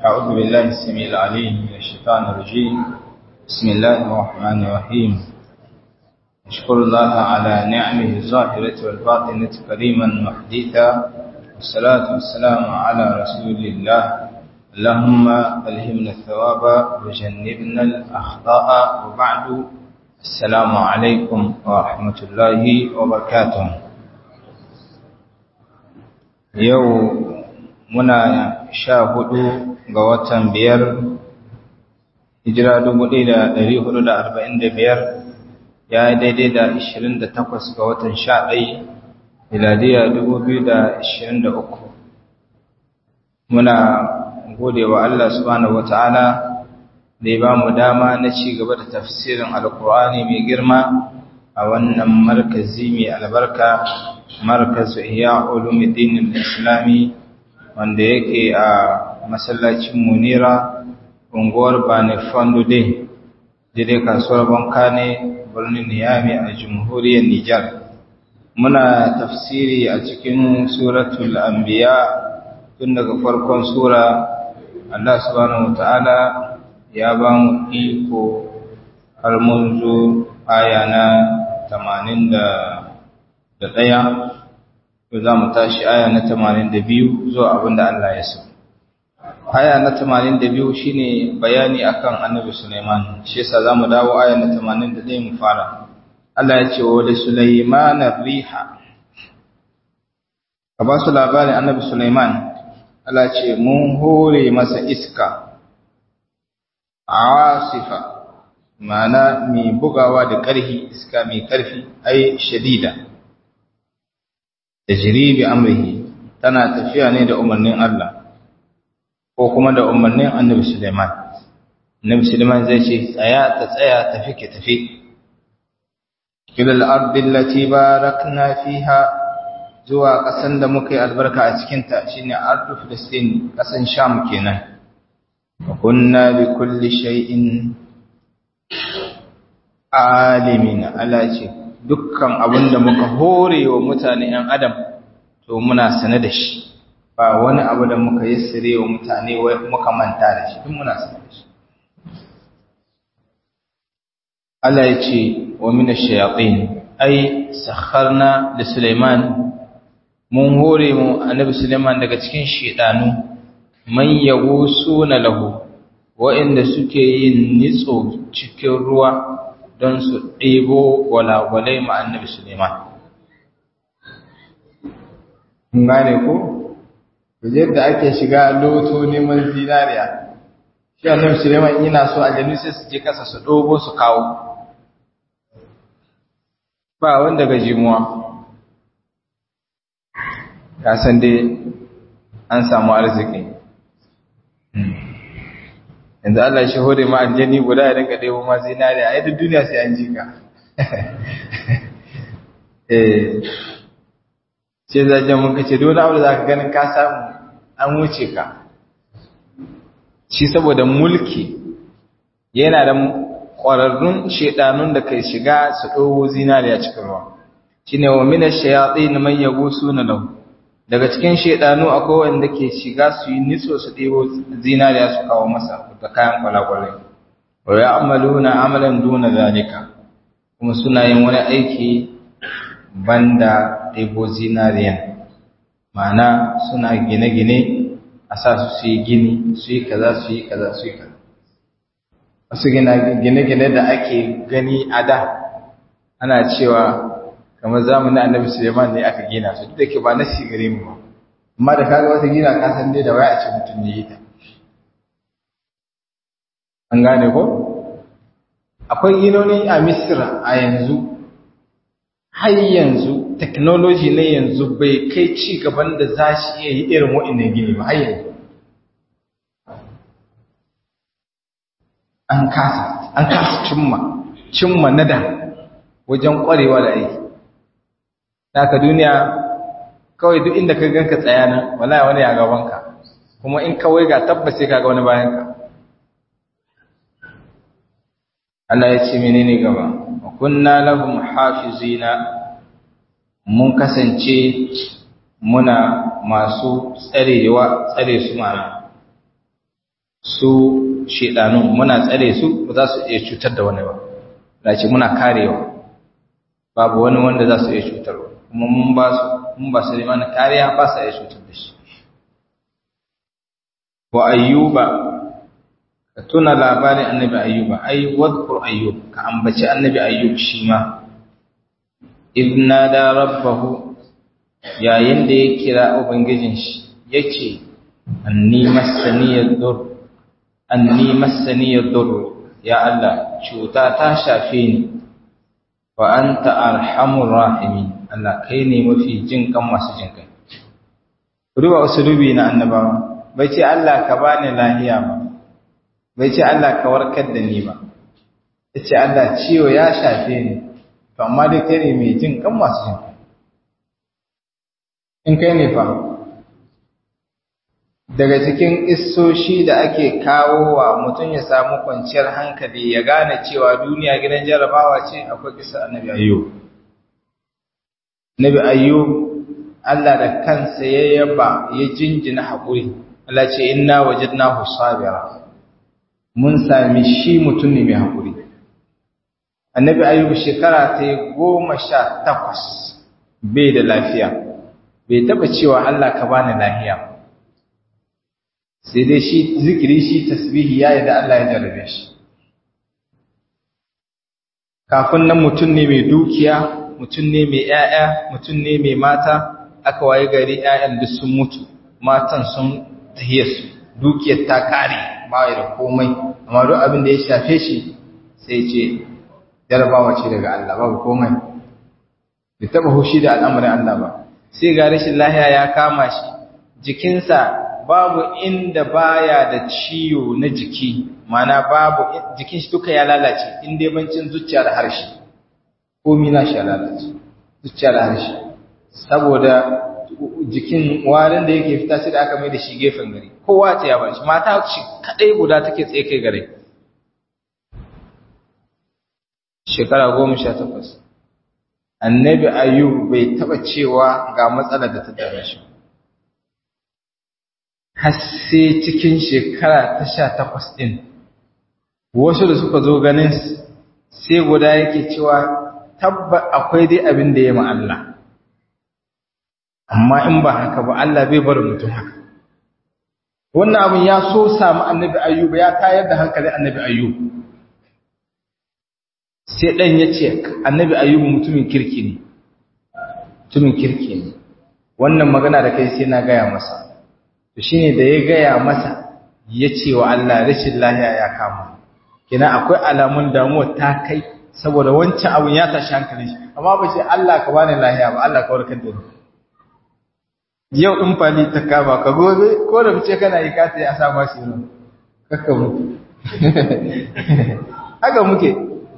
أعوذ بالله السميع العليم من الشيطان الرجيم بسم الله الرحمن الرحيم أشكر الله على نعمه الظاهرة والباطنة كريما محدثا والصلاة والسلام على رسول الله اللهم ألهمنا الثواب وجنبنا الأخطاء وبعد السلام عليكم ورحمة الله وبركاته يوم muna sha hudu ga watan biyar hijira dubu ɗaya da ɗari hudu da arba'in da biyar ya yi daidai da ashirin da takwas ga watan sha ɗai miladiya dubu biyu da ashirin da uku muna gode wa Allah subhanahu wa ta'ala da ya ba mu dama na ci gaba da tafsirin alkur'ani mai girma a wannan markazi mai albarka markazu iya ulumuddin islami wanda yake a masallacin munira unguwar bane fandude daidai kasuwar banka ne birnin niyami a jamhuriyar nijar muna tafsiri a cikin suratul anbiya tun daga farkon sura allah subhanahu ta'ala ya ba mu iko har mun zo aya na 81 za mu tashi aya na tamanin da biyu zuwa abin da Allah ya so. Aya na tamanin da biyu shi ne bayani akan annabi Sulaiman, shi yasa za mu dawo aya na tamanin da ɗaya mu fara. Allah ya ce wa da Sulaiman riha. Ka ba su labarin annabi Sulaiman, Allah ce mun hore masa iska, asifa, ma'ana mai bugawa da ƙarfi, iska mai ƙarfi, ai shadida. tajri bi amrihi tana tafiya ne da umarnin Allah ko kuma da umarnin Annabi Sulaiman Annabi Sulaiman zai ce tsaya ta tsaya tafi ke tafi kilal ardi allati barakna fiha zuwa kasan da muka yi albarka a cikin ta shine ardu Filistin kasan Sham kenan wa kunna bi kulli shay'in alimin ala ce dukkan abin da muka hore wa mutane ‘yan adam to muna sane da shi ba wani abu da muka yi sire wa mutane muka manta da shi duk muna sane da shi Allah ya ce wa mina shayatin ai sakharna da Suleiman mun hore mu annabi Suleiman daga cikin shedanu man suna lahu wa'inda suke yin nitso cikin ruwa don su ɗebo gwalagwalai ma annabi Suleiman. gane ko? da ake shiga loto neman zinariya, shi annabi Suleiman yana so aljanu sai su je kasa su ɗogo su kawo. Ba wanda ga jimuwa. Kasan dai an samu arziki. yanzu Allah shi hore ma aljani guda ya dinga ɗebo ma zinariya ai duk duniya sai an ji ka eh sai zajen mun kace dole abu da zaka ganin ka samu an wuce ka shi saboda mulki yana da ƙwararrun shedanun da kai shiga su ɗogo zinariya cikin ruwa shine wa minash shayatin man yaghusuna lahu daga cikin shedanu akwai wanda ke shiga su yi nitso su ɗebo zinariya su kawo masa da kayan kwalakwalai wa ya amaluna amalan duna zalika kuma suna yin wani aiki banda ɗebo zinariya ma'ana suna gine-gine a sa su su yi gini su yi kaza su yi kaza su yi kaza wasu gine-gine da ake gani a da ana cewa kamar zamanin annabi Suleiman ne aka gina su duk da ke ba nasi gare mu ba amma da kaga wata gina ka san dai da waya a ce mutum ne ta an gane ko akwai ginoni a Misira a yanzu har yanzu technology ne yanzu bai kai ci gaban da za shi iya yi irin wa'annan gini ba har yanzu an kasa an kasa cimma cimma nada wajen kwarewa da aiki Daka duniya kawai duk inda ka ganka tsaya nan wallahi wani ya gaban ka kuma in kawai ga tabbas sai kaga wani bayan ka Allah ya ce menene gaba wa kunna lahum hafizina mun kasance muna masu tsarewa tsare su mana su shedanun muna tsare su ba za su iya cutar da wani ba da ce muna karewa babu wani wanda za su iya cutarwa kuma mun ba su mun ba su mana kariya ba su iya cutar da shi wa ayyuba ka tuna labarin annabi ayyuba ai wadkur ayyub ka ambaci annabi ayyub shi ma idna da rabbahu yayin da ya kira ubangijin shi yace anni masaniyad dur anni masaniyad dur ya Allah cuta ta shafe ni wa anta arhamur rahimin Allah kai ne mafi jin kan masu jin kai ruwa usulubi na annabawa bai ce Allah ka bani lahiya ba bai ce Allah ka warkar da ni ba yace Allah ciwo ya shafe ni to amma dai kai ne mai jin kan masu jin kai in kai ne fa daga cikin issoshi da ake kawo wa mutum ya samu kwanciyar hankali ya gane cewa duniya gidan jarabawa ce akwai kisa annabi ayyub annabi ayyub Allah da kansa ya yaba ya jinjina haƙuri Allah ce inna wajadnahu sabira mun sami shi mutum ne mai haƙuri annabi ayyub shekara ta yi goma sha takwas bai da lafiya bai taɓa cewa Allah ka bani lafiya sai dai shi zikiri shi tasbihi ya yi da Allah ya jarabe shi kafin nan mutum ne mai dukiya mutum ne mai ‘ya'ya mutum ne mai mata aka waye gari ‘ya'yan duk sun mutu matan sun tahiyarsu dukiyar ta kare ba da komai amma duk abin da ya shafe shi sai ce jarabawa ce daga Allah babu komai bai taɓa hushi da al'amarin Allah ba sai ga rashin lahiya ya kama shi jikinsa babu inda baya da ciwo na jiki mana babu jikin shi duka ya lalace inda yabancin zuciya da harshe komi na shi ya lalace zuciya da harshe saboda jikin warin da yake fita sai da aka mai da shi gefen gari kowa ta yaba shi mata shi kadai guda take tsaye kai gare shekara goma sha takwas annabi ayyub bai taba cewa ga matsalar da ta dame shi har sai cikin shekara ta sha takwas ɗin wasu da suka zo ganin sai guda yake cewa tabba akwai dai abin da ya ma Allah amma in ba haka ba Allah bai bar mutum haka wannan abin ya so samu annabi ayyuba ya tayar da hankalin annabi ayyub sai ɗan ya ce annabi ayyubu mutumin kirki ne mutumin kirki ne wannan magana da kai sai na gaya masa to shine da ya gaya masa ya ce wa Allah rashin lahiya ya kama kina akwai alamun damuwa ta kai saboda wancan abun ya tashi hankalin shi amma ba ce Allah ka bani lahiya ba Allah ka warkar da ni yau in fani ta kama ka gobe ko da fice kana yi kata ya sa ma shi nan kakka mutu haka muke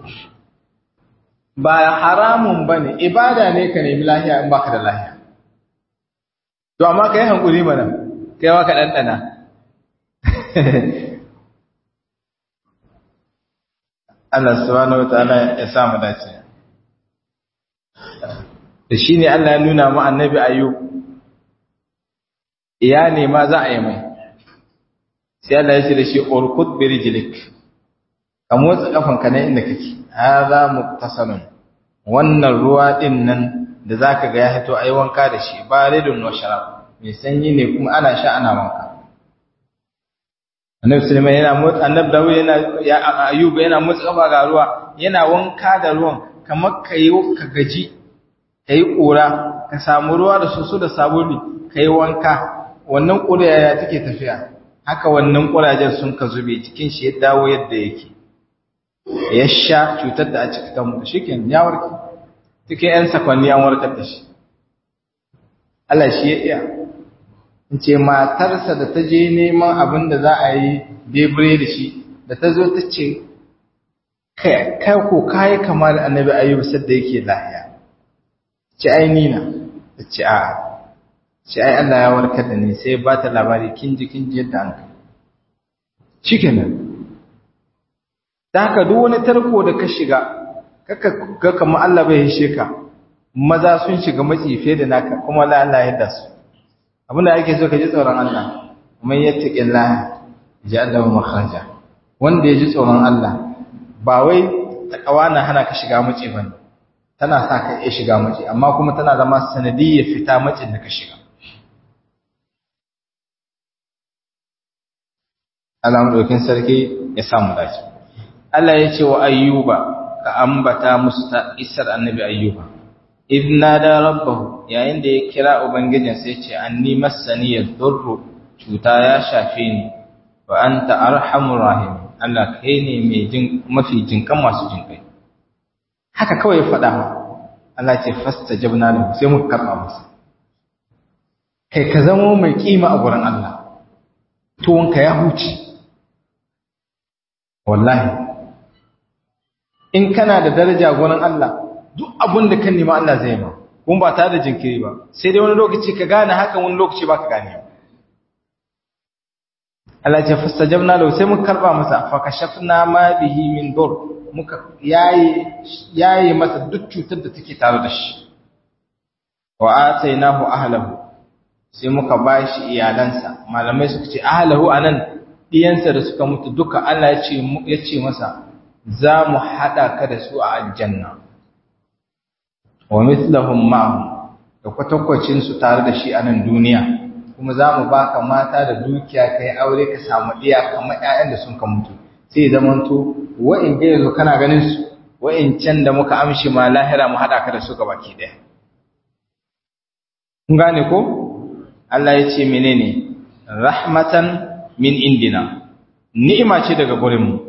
ba haramun bane ibada ne ka nemi lahiya in baka da lahiya to amma kai hankuri mana kai ma ka ɗanɗana Allah subhanahu wataala ya sa mu dace da shine Allah ya nuna mu annabi ayyub iya ne ma za a yi mai sai Allah ya ce da shi urkud bi rijlik ka motsa kafanka ne inda kake hadha muktasalun wannan ruwa din nan da zaka ga ya hito ayi wanka da shi baridun wa sharab mai sanyi ne kuma ana sha ana wanka annabi sulaiman yana motsa annabi dawud yana ya ayyub yana motsa kafa ga ruwa yana wanka da ruwan kamar kai ka gaji kai kura ka samu ruwa da soso da sabuni kai wanka wannan kura ya take tafiya haka wannan kurajen sun ka zube cikin shi ya dawo yadda yake ya sha cutar da a cikin ta mutu shikenan ya warke cikin yan sakwanni an warkar da shi Allah shi ya iya in ce matarsa da ta je neman abin da za a yi debure da shi da ta zo ta ce kai ko kayi kama da annabi ayyub sadda yake lahiya ce ai nina ta ce a ce ai Allah ya warkar da ni sai ba ta labari kin ji kin ji yadda an kai shikenan da haka duk wani tarko da ka shiga kaka ga kamar Allah bai hishe ka maza sun shiga matsi fiye da naka kuma la Allah ya dasu abinda ake so ka ji tsoron Allah man yattaqillah ja'alahu makhraja wanda ya ji tsoron Allah ba wai takawa na hana ka shiga mace bane tana sa ka iya shiga mace amma kuma tana zama sanadiyyar fita macin da ka shiga Allah madaukin sarki ya samu dace Allah ya ce wa ayyuba ka ambata musu ta isar annabi ayyuba idna da rabbahu yayin da ya kira ubangijin sai ce anni massani yadurru cuta ya shafe ni wa anta arhamur rahim Allah kai ne mai jin mafi jinkan masu jinkai haka kawai ya faɗa ma Allah ce fastajabna lahu sai muka karɓa masa kai ka zama mai kima a gurin Allah tuwonka ya huce wallahi in kana da daraja gurin Allah duk abin da kan nema Allah zai ma kuma ba tare da jinkiri ba sai dai wani lokaci ka gane haka wani lokaci ba ka gane Allah ce fastajabna lahu sai muka karba masa fa kashafna ma bihi min dur muka yayi yayi masa duk cutar da take tare da shi wa atainahu ahlahu sai muka bashi iyalansa malamai suka ce ahlahu anan diyansa da suka mutu duka Allah ya ce ya ce masa za mu hada ka da su a aljanna wa mithlahum ma'ahum da kwatankwacin su tare da shi a nan duniya kuma za mu baka mata da dukiya kai aure ka samu iya kamar ƴaƴan da sun ka mutu sai zamanto wa'in ga yanzu kana ganin su wa'in can da muka amshi ma lahira mu hada ka da su gabaki daya kun gane ko Allah ya ce menene rahmatan min indina ni'ima ce daga gurin mu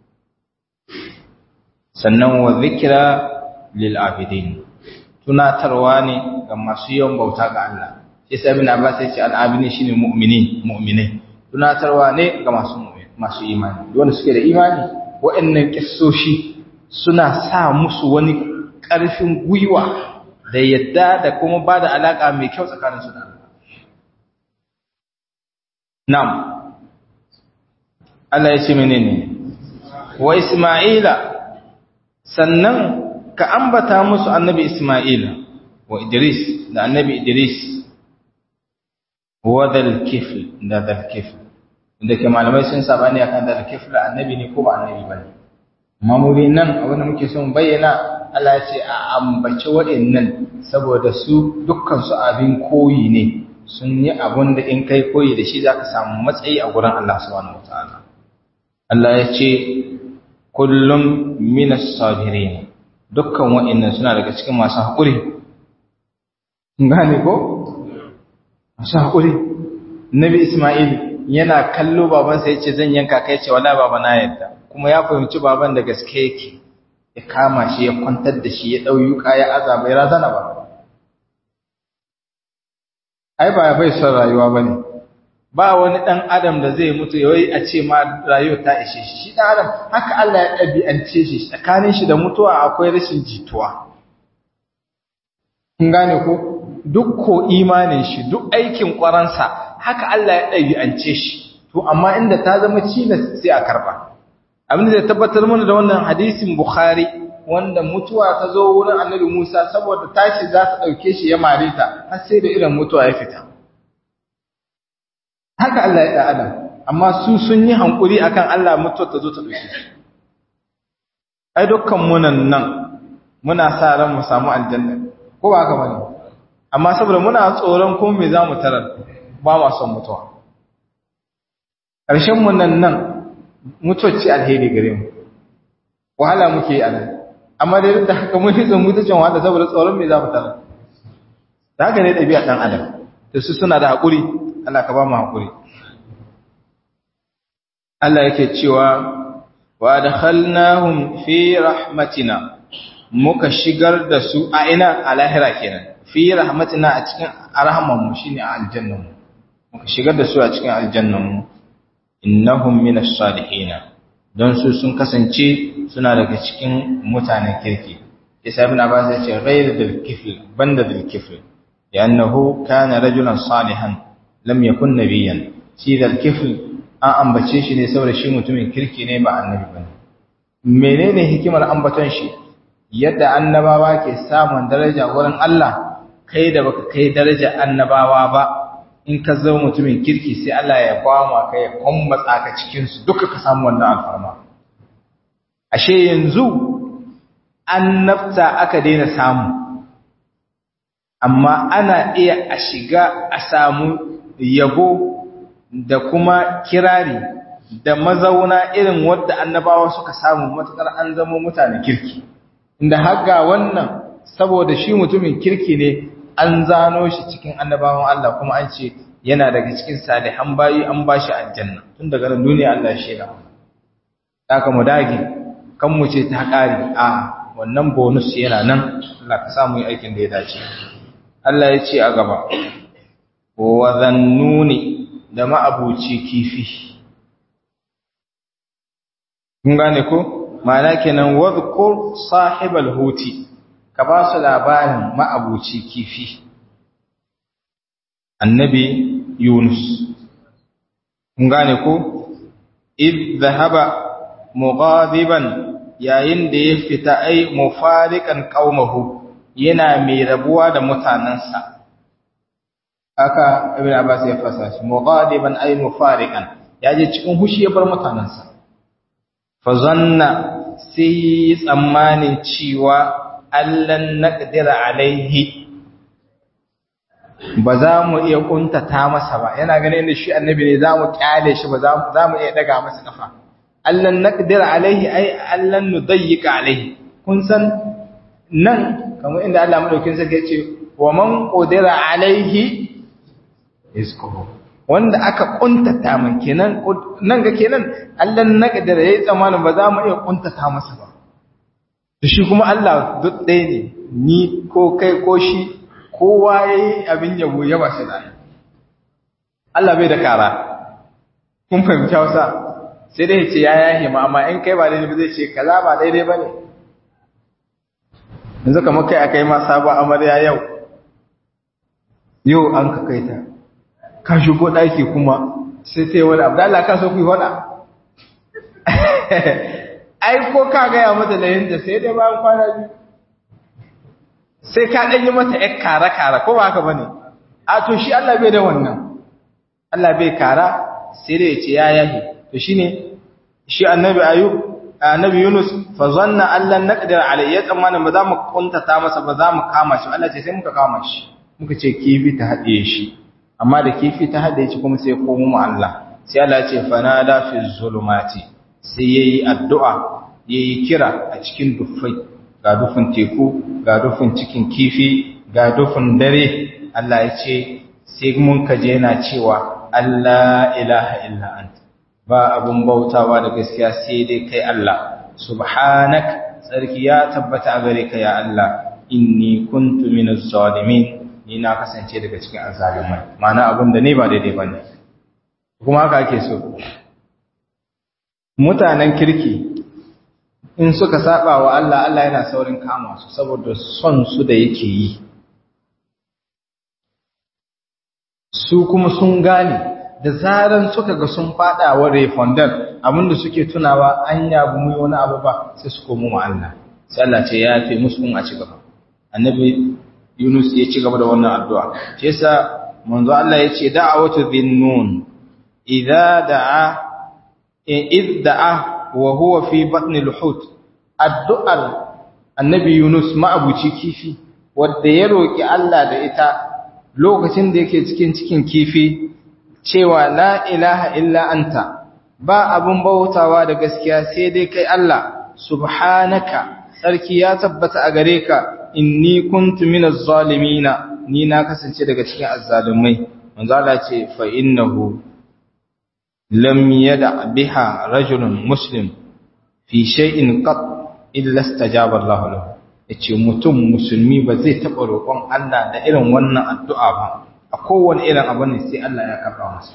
sannan wa zikra lil abidin tunatarwa ne ga masu yawan bauta ga Allah shi sai ibn Abbas ya ce al-abidin shine mu'mini mu'minai tunatarwa ne ga masu masu imani wanda suke da imani waɗannan kissoshi suna sa musu wani ƙarfin gwiwa da yadda da kuma ba da alaƙa mai kyau tsakanin su da Allah Nam, Allah ya ce menene wa Isma'ila sannan ka ambata musu annabi Isma'ila wa Idris da annabi Idris wa dal kifl da dal kifl inda ke malamai sun sabani akan dal kifl annabi ne ko ba annabi bane amma mu nan abin da muke son bayyana Allah ya ce a ambaci waɗannan saboda su dukkan su abin koyi ne sun yi abun da in kai koyi da shi zaka samu matsayi a gurin Allah subhanahu wataala Allah ya ce kullum minas sabirin dukkan wa'annan suna daga cikin masu haƙuri gane ko masu haƙuri nabi Ismail yana kallo babansa yace zan yanka kai ce wala baba na yadda kuma ya fahimci baban da gaske yake ya kama shi ya kwantar da shi ya dau yuka ya azaba ya razana ba ai ba bai son rayuwa bane ba wani dan adam da zai mutu yayi a ce ma rayuwa ta ishe shi shi dan adam haka Allah ya dabi'ance shi tsakanin shi da mutuwa akwai rashin jituwa kun gane ko duk ko imanin shi duk aikin kwaransa haka Allah ya dabi'ance shi to amma inda ta zama cilas sai a karba abin da zai tabbatar mana da wannan hadisin Bukhari wanda mutuwa ta zo wurin Annabi Musa saboda tashi za ta dauke shi ya mare ta har sai da irin mutuwa ya fita haka Allah ya da Adam amma su sun yi hankuri akan Allah mutuwa ta zo ta dauke shi ai dukkan munan nan muna sa ran mu samu aljanna ko ba haka bane amma saboda muna tsoron ko me zamu tarar ba ma son mutuwa ƙarshen mu nan nan mutuwacci alheri gare mu wahala muke yi a nan amma dai da haka mun hitsin mutuncin wahala saboda tsoron me za mu tara da haka ne ɗabi'a ɗan adam da su suna da haƙuri Allah ka ba mu haƙuri Allah yake cewa wa adkhalnahum fi rahmatina muka shigar da su a ina a lahira kenan fi rahmatina a cikin arhaman mu shine a aljannan mu muka shigar da su a cikin aljannan mu innahum minas salihin don su sun kasance suna daga cikin mutanen kirki isa ibn abbas ya ce ghayr dal kifl banda dal kifl li'annahu kana rajulan salihan lam yakun nabiyyan shi dal kifl an ambace shi ne saboda shi mutumin kirki ne ba annabi bane menene hikimar ambaton shi yadda annabawa ke samun daraja wurin Allah kai da baka kai daraja annabawa ba in ka zama mutumin kirki sai Allah ya kwama ka ya kwammatsa ka cikin su duka ka samu wannan alfarma ashe yanzu annabta aka daina samu amma ana iya a shiga a samu yabo da kuma kirari da mazauna irin wadda annabawa suka samu matukar an zama mutane kirki inda haga wannan saboda shi mutumin kirki ne an zano shi cikin annabawan Allah kuma an ce yana daga cikin salihan bayi an bashi aljanna tun daga nan duniya Allah ya shaida haka mu dage kan mu ce ta kare a wannan bonus yana nan Allah ka samu yi aikin da ya dace Allah ya ce a gaba wa zannuni da ma'abuci kifi kun gane ko ma'ana kenan wadhkur sahibal huti ka ba su labarin ma'abuci kifi annabi yunus kun gane ko id dhahaba mughadiban yayin da ya fita ai mufariqan qaumahu yana mai rabuwa da mutanansa aka ibn abbas ya fasa shi mughadiban ay mufariqan yaje cikin hushi ya bar mutanansa fa zanna sai tsammanin cewa allan naqdira alaihi ba za mu iya kuntata masa ba yana ganin da shi annabi ne za mu kyale shi ba za mu iya daga masa kafa allan naqdira alaihi ay allan nudayyika alaihi kun san nan kamar inda Allah madaukin sarki ya ce wa man qadira alaihi rizquhu wanda aka kuntata min kenan nan ga kenan Allah na kadara yayi tsamanin ba za mu iya kuntata masa ba to shi kuma Allah duk ɗaya ne ni ko kai ko shi kowa yayi abin yabo ya ba shi da Allah bai da kara kun fahimci Hausa sai dai ce ya yahe ma amma in kai ba daidai ba zai ce kaza ba daidai bane yanzu kamar kai akai ma sabon amarya yau yau an ka kai ta ka shigo ɗaki kuma sai ta yi wani abu da Allah ka so ku yi wada ai ko ka gaya mata da yadda sai dai bayan kwana biyu sai ka ɗanyi mata ‘yar kara-kara ko ba haka ba ne a to shi Allah bai da wannan Allah bai kara sai dai ya ce ya yahi to shi ne shi annabi ayub annabi yunus fa zanna Allah naqdir alayhi ya tsammanin ba za mu kuntata masa ba za mu kama shi Allah ce sai muka kama shi muka ce kifi ta haɗe shi amma da kifi ta haɗe shi kuma sai ya komo mu Allah sai Allah ce fanada fi zulumati sai yayi addu'a yayi kira a cikin dufai ga dufin teku ga dufin cikin kifi ga dufin dare Allah ya ce sai mun kaje yana cewa Allah ilaha illa anta ba abun bautawa da gaskiya sai dai kai Allah subhanak sarki ya tabbata a gare ka ya Allah inni kuntu minaz zalimin ni na kasance daga cikin azalimai ma'ana abin da ne ba daidai bane kuma haka ake so mutanen kirki in suka saba wa Allah Allah yana saurin kama su saboda son su da yake yi su kuma sun gane da zaran suka ga sun fada wa refondar abinda suke tunawa an yabu mu wani abu ba sai su komo ma Allah sai Allah ce ya fi musu kun a ci gaba annabi Yunus ya ci gaba da wannan addu'a ce yasa manzo Allah ya ce da'awatu dhinnun idza da'a id da'a wa huwa fi batni al-hut addu'ar annabi Yunus ma'abuci kifi wanda ya roki Allah da ita lokacin da yake cikin cikin kifi cewa la ilaha illa anta ba abun bautawa da gaskiya sai dai kai Allah subhanaka sarki ya tabbata a gare ka inni kuntu minaz zalimina ni na kasance daga cikin azzalumai manzo Allah ce fa innahu lam yada biha rajulun muslim fi shay'in qat illa istajaba Allah lahu yace mutum musulmi ba zai taba roƙon Allah da irin wannan addu'a ba a kowane irin abu ne sai Allah ya karɓa masa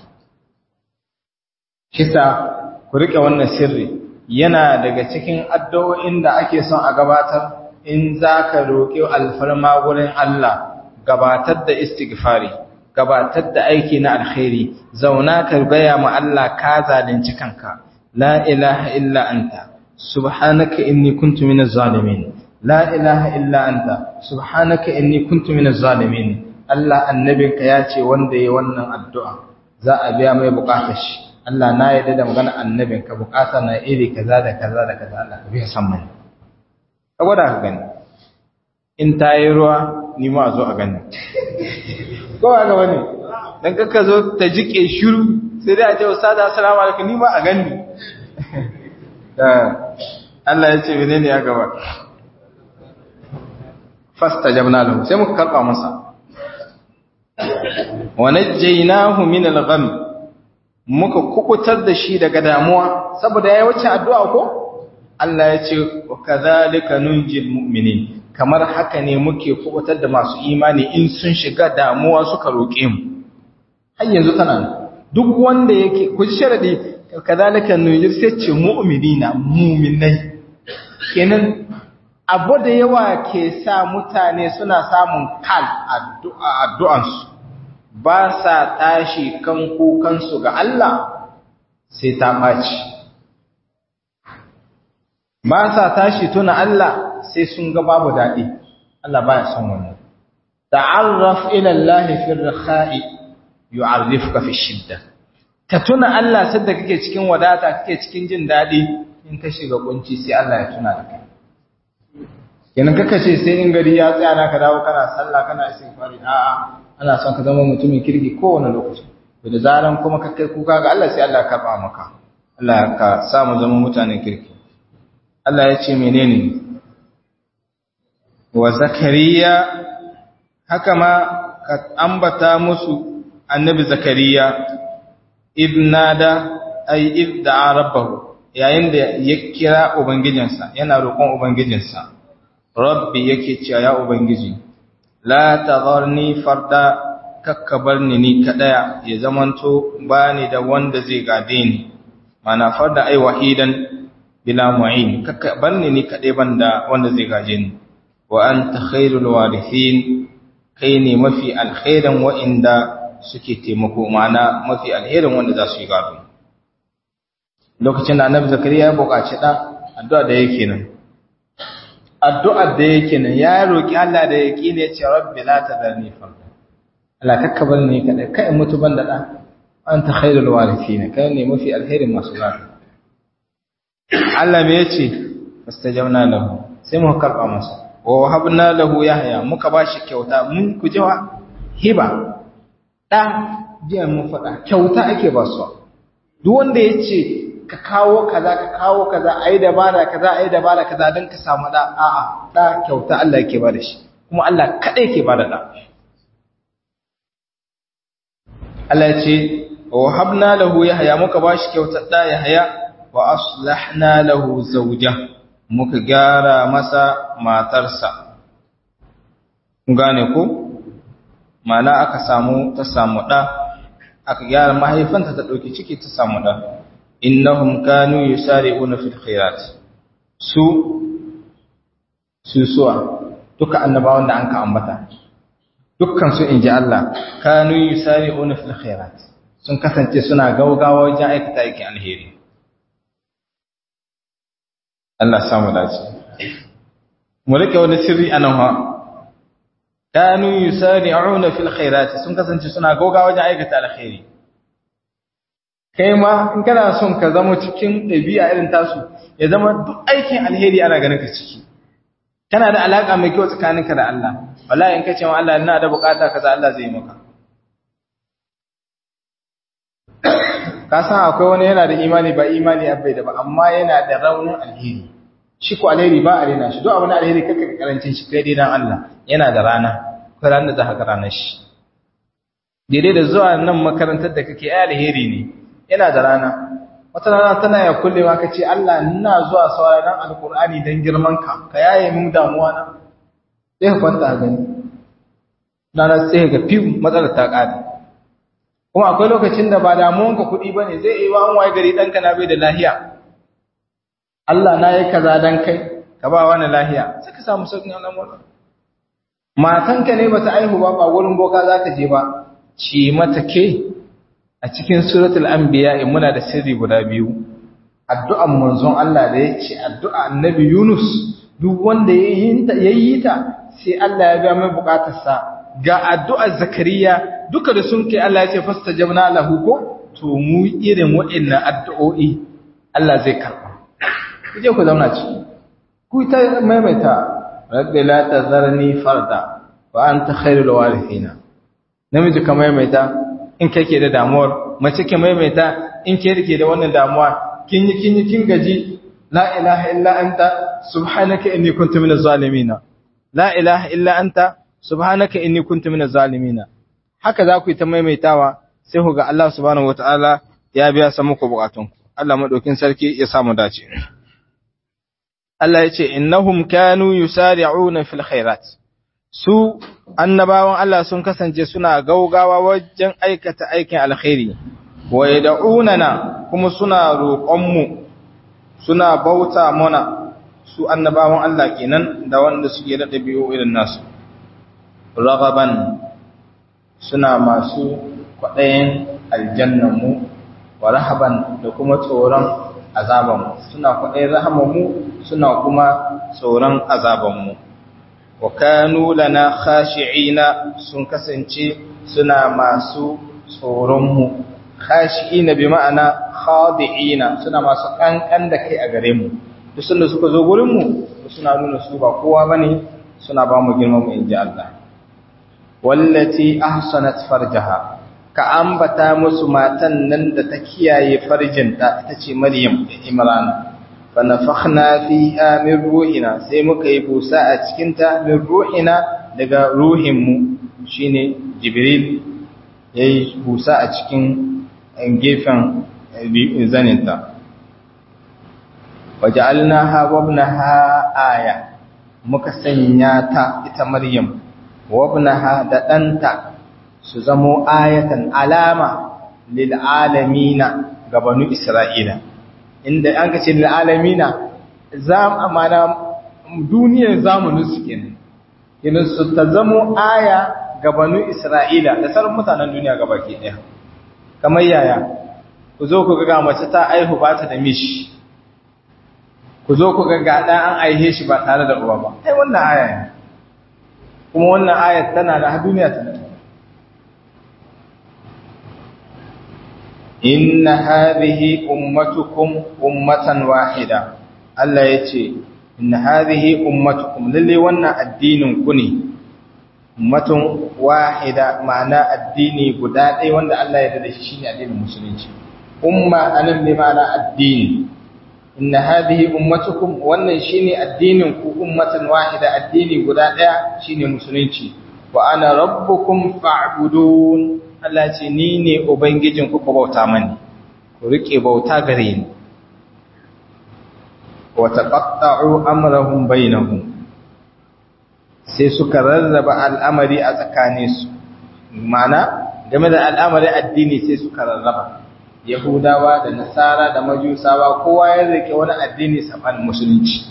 kisa ku rike wannan sirri yana daga cikin addu'o'in da ake son a gabatar in zaka roƙi alfarma wurin Allah gabatar da istighfari gabatar da aiki na alkhairi zauna ka gaya ma Allah ka zalunci kanka la ilaha illa anta subhanaka inni kuntu minaz zalimin la ilaha illa anta subhanaka inni kuntu minaz zalimin Allah annabinka ya ce wanda ya wannan addu'a za a biya mai bukatar shi Allah na yarda da magana annabinka bukata na iri kaza da kaza da kaza Allah ka biya san mani ka gwada ka gani in ta yi ruwa ni ma zo a gani kowa ga wani don kakka zo ta jike shiru sai dai a ce wasu da assalamu alaikum ni ma a gani Allah ya ce mene ne ya gaba fasta jabna lahu sai muka karɓa masa wa najjaynahu min al-gham muka kukutar da shi daga damuwa saboda yayi wacce addu'a ko Allah ya ce wa kadhalika nunjil mu'minin kamar haka ne muke kubutar da masu imani in sun shiga damuwa suka roƙe mu har yanzu tana duk wanda yake ku ji sharadi kadhalika nunjil sai ce mu'minina mu'minai kenan abu da yawa ke sa mutane suna samun kal addu'a addu'ansu ba sa tashi kan kukansu ga Allah sai ta ɓaci ba sa tashi tuna Allah sai sun ga babu daɗi Allah baya son wannan ta'arraf ila Allah fi ar-rakha'i yu'arrifuka fi shidda ka tuna Allah sadda kake cikin wadata kake cikin jin daɗi in ka shiga kunci sai Allah ya tuna da kai kenan kaka ce sai in gari ya tsaya naka dawo kana sallah kana istighfari a'a ana son ka zama mutumin kirki kowane lokaci da zaran kuma ka kai kuka ga Allah sai Allah ya karba maka Allah ka sa mu zama mutanen kirki Allah ya ce menene wa zakariya haka ma ka ambata musu annabi zakariya ibnada ay idda rabbahu yayin da ya kira ubangijinsa yana roƙon ubangijinsa rabbi yake cewa ya ubangiji la tadharni farda kakka barni ni kadaya ya zamanto bani da wanda zai gade ni mana farda ai wahidan bila mu'in kakka barni ni kadai banda wanda zai gaje ni wa anta khairul warithin kai ne mafi alkhairan wa'inda suke taimako mana mafi alherin wanda za su yi gado lokacin da annabi zakariya ya buƙaci da addu'a da yake nan addu'ar da yake nan ya roƙi Allah da yake ne ce rabbi la tadarni farda Allah kakka bar ni kada kai mutu ban da da anta khairul warithin kai ne mafi alherin masu gado Allah me yace fastajabna lahu sai mu karba masa wa wahabna lahu yahya muka bashi kyauta mun ku jawa hiba da jiya mun faɗa kyauta ake ba su duk wanda yace ka kawo kaza ka kawo kaza ayi dabara kaza ayi dabara kaza dan ka samu da a'a da kyauta Allah yake bada shi kuma Allah kadai yake bada da Allah ya ce wa habna lahu yahya muka bashi kyautar da yahya wa aslahna lahu zawja muka gyara masa matarsa gane ko mana aka samu ta samu da aka gyara mahaifanta ta dauki ciki ta samu da innahum kanu yusari'una fil khairat su su suwa duka annabawan da anka ambata dukkan su inji Allah kanu yusari'una fil khairat sun kasance suna gaugawa wajen aikata aikin alheri Allah samu dace mu rike wani sirri anan ha kanu yusari'una fil khairat sun kasance suna gaugawa wajen aikata alheri kai ma in kana son ka zama cikin ɗabi'a irin tasu ya zama duk aikin alheri ana ganin ka ciki kana da alaka mai kyau tsakaninka da Allah wallahi in ka ce wa Allah ina da bukata kaza Allah zai maka ka san akwai wani yana da imani ba imani abai da ba amma yana da raunin alheri shi ko alheri ba a rena shi duk abin alheri kaka karancin shi kai dai dan Allah yana da rana ko ran da za ka ranar shi daidai da zuwa nan makarantar da kake ai alheri ne yana da rana wata rana tana ya kulle ma kace Allah ina zuwa sauraron alkur'ani dan girman ka ka yaye min damuwa na sai ka kwanta gani dana sai ga fiw matsalar ta kare kuma akwai lokacin da ba damuwan ka kudi bane zai yi wa an waye gari danka na bai da lahiya Allah na yi kaza dan kai ka ba wani lahiya sai ka samu sauƙin al'amura matanka ne bata aihu ba ba wurin boka zaka je ba ci mata ke a cikin suratul anbiya muna da sirri guda biyu addu'an manzon Allah da yake addu'a annabi Yunus duk wanda yayi ta yayi ta sai Allah ya ga mai bukatarsa ga addu'ar zakariya duka da sun kai Allah ya ce fastajabna lahu ko to mu irin waɗannan addu'o'i Allah zai karɓa kuje ku zauna ciki ku ta maimaita rabbi la tazarni farda wa anta khairul warithina namiji ka maimaita in kake da damuwar mace ke maimaita in ke rike da wannan damuwa kin yi kin yi kin gaji la ilaha illa anta subhanaka inni kuntu minaz zalimin la ilaha illa anta subhanaka inni kuntu minaz zalimin haka za ku yi ta maimaitawa sai ku ga Allah subhanahu wataala ya biya sa muku bukatunku Allah madaukin sarki ya samu dace Allah ya ce innahum kanu yusari'una fil khairat su annabawan Allah sun kasance suna gaugawa wajen aikata aikin alkhairi wa yad'unana kuma suna roƙonmu suna bauta mana su annabawan Allah kenan da wanda suke da dabi'u irin nasu ragaban suna masu kwaɗayin aljannanmu wa rahaban da kuma tsoron azabanmu suna kwaɗayin rahamanmu suna kuma tsoron azabanmu wa kanu lana khashi'ina sun kasance suna masu tsoronmu khashi'ina bi ma'ana khadi'ina suna masu kankan da kai a gare mu duk sanda suka zo gurin mu suna nuna su ba kowa bane suna ba mu girman mu inji Allah wallati ahsanat farjaha ka ambata musu matan nan da ta kiyaye farjinta ita ce Maryam da Imran fa nafakhna fiha min ruhina sai muka yi busa a cikin ta min ruhina daga ruhin mu shine Jibril yayi busa a cikin gefen zaninta waja'alnaha wa ibnaha aya muka sanya ta ita Maryam wa ibnaha da danta su zamo ayatan alama lil alamina ga banu Isra'ila inda an kace lil alamina zam amana duniyar zamanin su kenan kenan su ta zamo aya ga banu Isra'ila da sauran mutanen duniya gabaki daya kamar yaya ku zo ku ga mace ta aihu ba ta da mishi ku zo ku ga ga dan an aihe shi ba tare da uwa ba ai wannan aya ne kuma wannan ayat tana da duniya tana inna hadhihi ummatukum ummatan wahida Allah yace inna hadhihi ummatukum lalle wannan addinin ku ne ummatun wahida ma'ana addini guda ɗaya wanda Allah ya yarda da shi shine addinin musulunci umma anan bi ma'ana addini inna hadhihi ummatukum wannan shine addinin ku ummatan wahida addini guda ɗaya shine musulunci wa ana rabbukum fa'budun Allah ce ni ne ubangijin ku ku bauta mani ku rike bauta gare ni wa taqatta'u amrahum bainahum sai suka rarraba al'amari a tsakaninsu mana game da al'amari addini sai suka rarraba yahudawa da nasara da majusawa kowa ya rike wani addini saman musulunci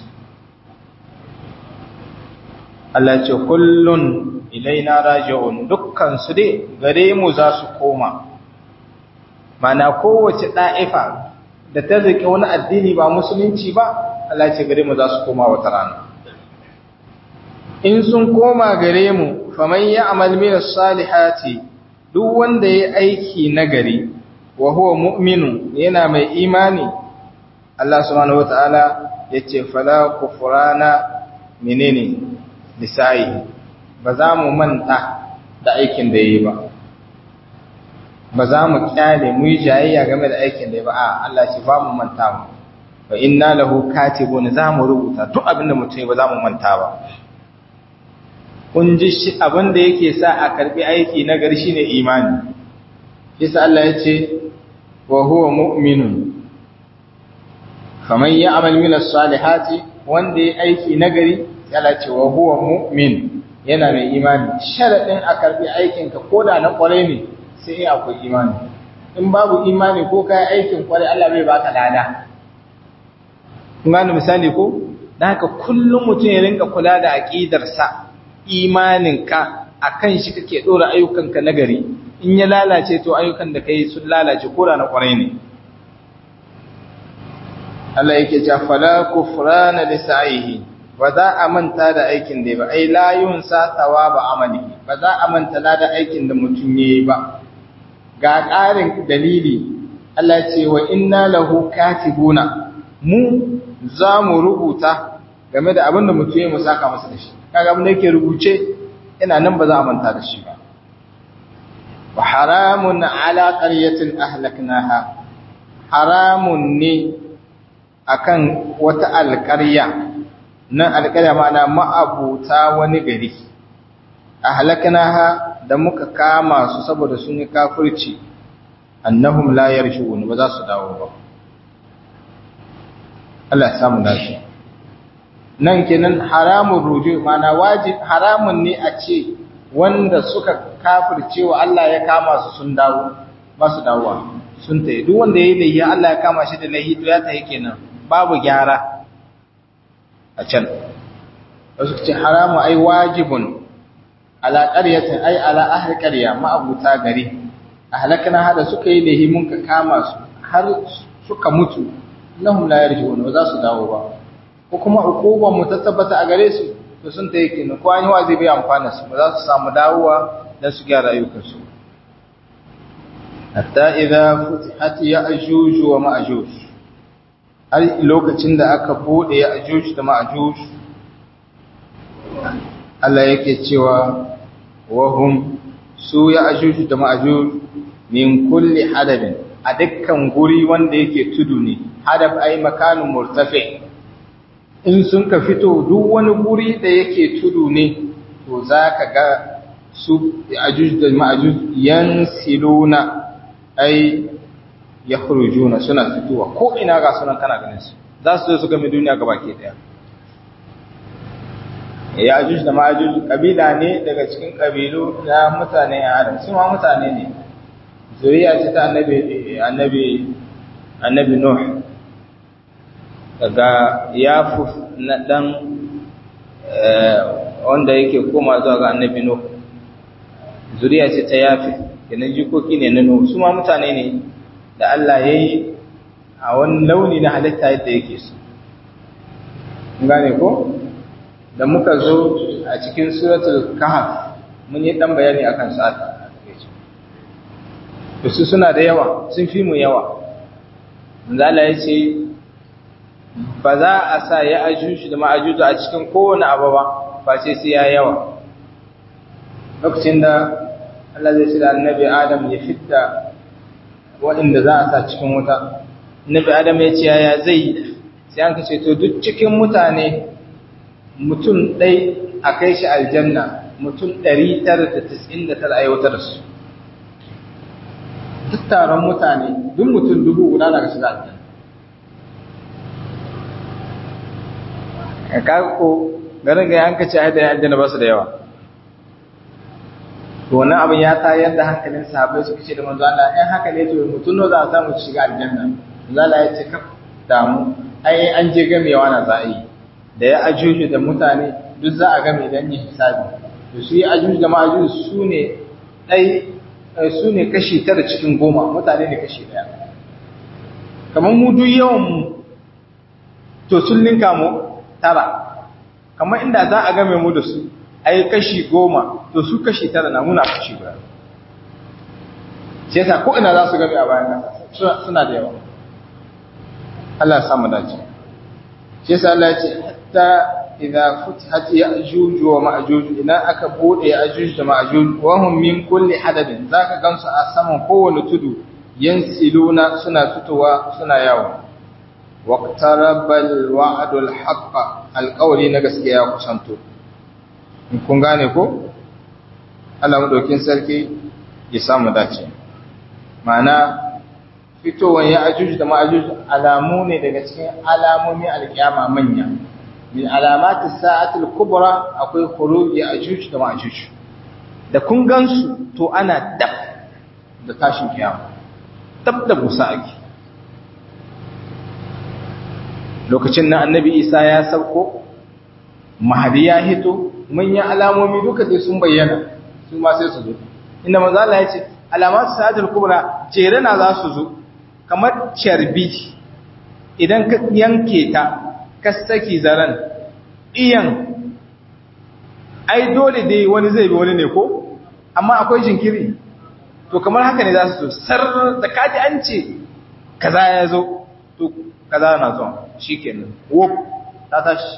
Allah ce kullun ilaina raji'un dukkan su dai gare mu za su koma mana kowace da'ifa da ta rike wani addini ba musulunci ba Allah ce gare mu za su koma wata rana in sun koma gare mu faman ya'mal min as-salihati duk wanda yayi aiki nagari wa huwa mu'minu yana mai imani Allah subhanahu wataala yace fala kufrana menene lisai ba za mu manta da aikin da yayi ba ba za mu kyale mu yi jayayya game da aikin da yayi ba a Allah shi ba mu manta mu fa inna lahu katibun za mu rubuta duk abin da mutum ba za mu manta ba kun ji shi abin da yake sa a karbi aiki na gari shine imani yasa Allah ya ce wa huwa mu'minun faman ya'mal min as-salihati wanda ya aiki na gari Allah ce wa huwa mu'min yana mai imani sharadin a karbi aikin ka koda na kware ne sai in akwai imani in babu imani ko kai aikin kware Allah bai baka lada kun gane misali ko dan haka kullum mutum ya rinka kula da aqidarsa sa imaninka a kan shi kake ɗora ayyukanka na gari in ya lalace to ayyukan da ka yi sun lalace kora na ƙwarai ne Allah yake ce fala kufrana li sa'ihi ba za a manta da aikin da ba ai la yunsa thawaba amali ba za a manta lada aikin da mutum yayi ba ga ƙarin dalili Allah ce wa inna lahu katibuna mu za mu rubuta game da abin da mutum ya mu saka masa da shi kaga abin da yake rubuce ina nan ba za a manta da shi ba wa haramun ala qaryatin ahlaknaha haramun ne akan wata alƙarya nan alƙarya ma'ana ma'abuta wani gari ahlaknaha da muka kama su saboda sun yi kafirci annahum la yarshun ba za su dawo ba Allah ya samu dace nan kenan haramun ruju mana wajib haramun ne a ce wanda suka kafirce wa Allah ya kama su sun dawo ba su dawowa sun tayi duk wanda yayi laifi Allah ya kama shi da laifi to ya tayi kenan babu gyara a can wasu ce haramu ai wajibun ala qaryatin ai ala ahli qarya ma abuta gari ahlakna hada suka yi laifi mun ka kama su har suka mutu lahum la yarji'un ba za su dawo ba ko kuma hukumar mu ta tabbata a gare su to sun ta yake ne ko an yi wazi bai amfana su ba za su samu dawowa dan su gyara ayyukan su hatta idza futihat ya'juj wa ma'juj har lokacin da aka bude ya'juj da ma'juj Allah yake cewa wahum su ya'juj da ma'juj min kulli hadabin a dukkan guri wanda yake tudu ne hadab ai makanun murtafi in sun ka fito duk wani guri da yake tudu ne to zaka ga su ajuj da ma'ajuj yansiluna ai yakhrujuna suna fitowa ko ina ga sunan kana ganin su za su zo su game duniya gabaki daya ya ajuj da ma'ajuj kabila ne daga cikin kabilu na mutane Adam su ma mutane ne zuriya ce ta annabi annabi annabi Nuh daga yafuf na dan wanda yake koma zuwa ga annabi Nuh zuriya ce ta yafi kenan jikoki ne na Nuh su ma mutane ne da Allah yayi a wani launi na halitta yadda yake su gane ko da muka zo a cikin suratul kahf mun yi dan bayani akan su a su suna da yawa sun fi mu yawa manzo Allah ya ce ba za a sa ya ajuju da ma'ajuju a cikin kowane abu ba face sai ya yawa lokacin da Allah zai ce da annabi Adam ya fitta waɗanda za a sa cikin wuta annabi Adam ya ce yaya zai sai an kace to duk cikin mutane mutum ɗai a kai shi aljanna mutum 999 a yautar su duk taron mutane duk mutum dubu guda daga shiga aljanna ka ko garin ga yanka ce haida ya aljanna ba su da yawa to wannan abin ya ta yadda hankalin sahabbai suka ce da manzo Allah in haka ne to mutum no za a samu shiga aljanna manzo Allah ya ce ka damu ai an je gamewa na za a yi da ya ajuju da mutane duk za a game dan yin hisabi to su yi ajuju da ma'ajuju su ne dai su ne kashi tara cikin goma mutane ne kashi daya kamar mu duk yawan mu to sun linka mu tara kamar inda za a game mu da su ai kashi goma to su kashi tara na muna kashi guda sai yasa ko ina za su game a bayan kasa suna da yawa Allah ya samu dace shi yasa Allah ya ce hatta idza futihat ya'juj wa ma'juj idan aka bude ya'juj da ma'juj wa hum min kulli hadabin zaka gansu a saman kowane tudu yansiluna suna fitowa suna yawo waqtarabal wa'dul haqq alqawli na gaskiya kusanto kun gane ko Allah madaukin sarki ya samu dace ma'ana fitowar ya'juj da ma'juj alamu ne daga cikin alamomin alkiyama manya min alamatis sa'atul kubra akwai khuruj ya'juj da ma'juj da kun gansu to ana dab da tashin kiyama dab da busa ake lokacin na annabi isa ya sauko mahadi ya hito manyan alamomi duka dai sun bayyana su ma sai su zo inda manzo Allah ya ce alamatu sa'atul kubra jere na za su zo kamar carbi idan ka yanke ta ka saki zaran iyan ai dole dai wani zai bi wani ne ko amma akwai jinkiri to kamar haka ne za su sar da kaji an ce kaza ya zo to kaza na zuwa shikenan wop ta tashi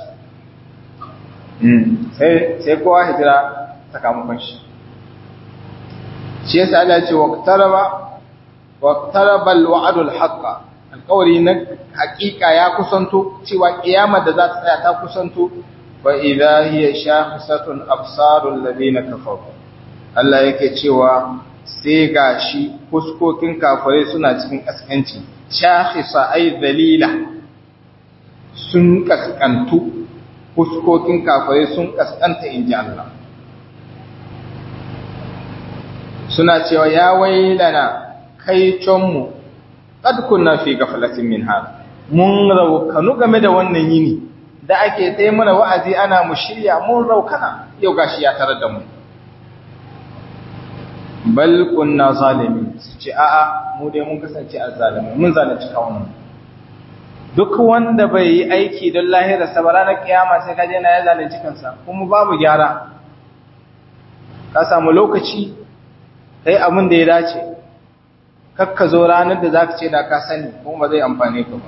sai sai kowa hijira sakamakon shi shi yasa Allah ya ce waqtaraba waqtaraba alwa'dul haqqa alqawli na haqiqa ya kusanto cewa kiyama da za ta tsaya ta kusanto fa idha hiya shahisatun absarul ladina kafaru Allah yake cewa sai gashi fuskokin kafirai suna cikin kaskanci shahisa ay dalila sun kaskantu fuskokin kafirai sun kaskanta inji Allah suna cewa ya wailana kai conmu qad kunna fi ghaflatin min hada mun raukanu game da wannan yini da ake tai mana wa'azi ana mu shirya mun raukana yau gashi ya tarar da mu bal kunna zalimin su ce a'a mu dai mun kasance azzalimi mun zalunci kawun duk wanda bai yi aiki don lahira sa ba ranar kiyama sai kaje na ya zalunci kansa kuma babu gyara ka samu lokaci kai abin da ya dace kakka zo ranar da zaka ce da ka sani kuma ba zai amfane ka ba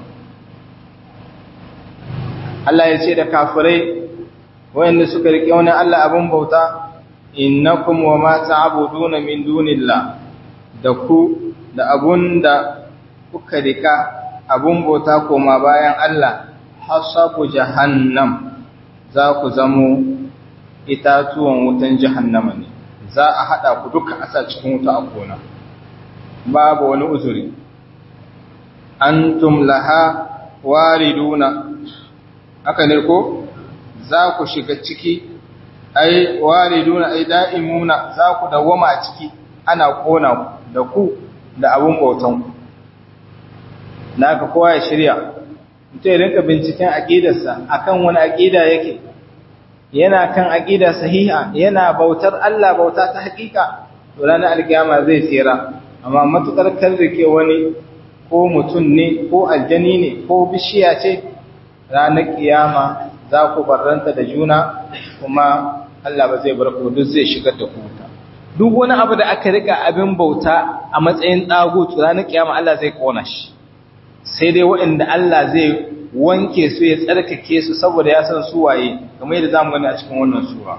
Allah ya ce da kafirai wayanda suka rike wani Allah abin bauta innakum wa ma ta'buduna min dunillah da ku da abunda kuka rika abun bauta koma bayan Allah hasabu jahannam za ku zamo itatuwan wutan jahannama ne za a hada ku duka asa cikin wuta a kona babu wani uzuri antum laha wariduna haka ne ko za ku shiga ciki ai wariduna ai da'imuna za ku dawama a ciki ana kona da ku da abun bautan ku naka kowa ya shirya mutum ya rinka binciken aqidarsa akan wani aqida yake yana kan aqida sahiha yana bautar Allah bauta ta hakika to ranar alkiyama zai tsira amma matukar karrike wani ko mutum ne ko aljani ne ko bishiya ce ranar kiyama za ku barranta da juna kuma Allah ba zai bar ku duk zai shigar da ku wuta duk wani abu da aka rika abin bauta a matsayin dagut ranar kiyama Allah zai kona shi sai dai waɗanda Allah zai wanke su ya tsarkake su saboda ya san su waye kamar yadda zamu gani a cikin wannan sura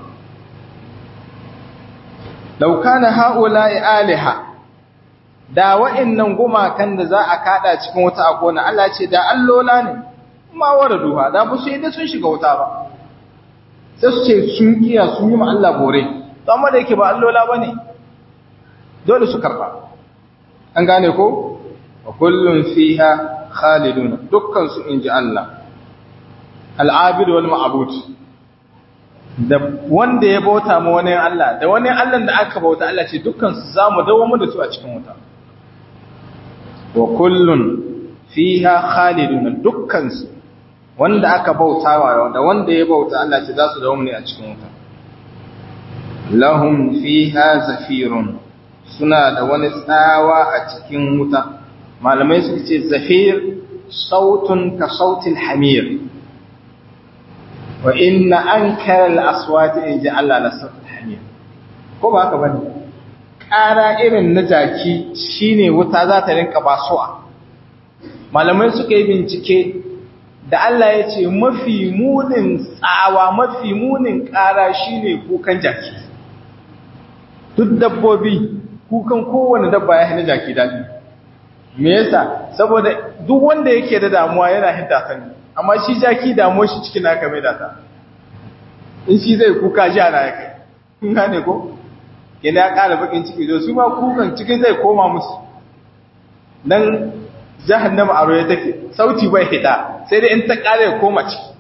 law kana haula'i aliha da wa'annan gumakan da za a kada cikin wata akona Allah ce da allola ne ma waraduha da ba su yi da sun shiga wuta ba sai su ce sun kiya sun yi ma Allah bore to amma da yake ba allola bane dole su karba an gane ko wa kullun fiha khalidun dukkan su inji Allah al-abid wal ma'bud da wanda ya bauta ma wani Allah da wani Allah da aka bauta Allah ce dukkan su zamu dawo mu da su a cikin wuta wa kullun fiha khalidun dukkan su wanda aka bautawa da wanda ya bauta Allah ce za su dawo ne a cikin wuta lahum fiha zafirun suna da wani tsawa a cikin wuta malamai suka ce zafir sautun ka sautin hamir wa inna ankara al-aswati in ji Allah la sautin hamir ko ba haka bane ƙara irin na jaki shine wuta za ta rinka basuwa malamai suka yi bincike da Allah ya ce mafi munin tsawa mafi munin ƙara shine kukan jaki duk dabbobi kukan kowane dabba ya hana jaki daɗi me yasa saboda duk wanda yake da damuwa yana hidda sani amma shi jaki damuwar shi cikin haka mai data in shi zai kuka ji ana ya kai kun gane ko yana ya ƙara bakin ciki zo su ma kukan cikin zai koma musu dan jahannama a roye take sauti bai hita sai dai in ta ƙara ya koma ciki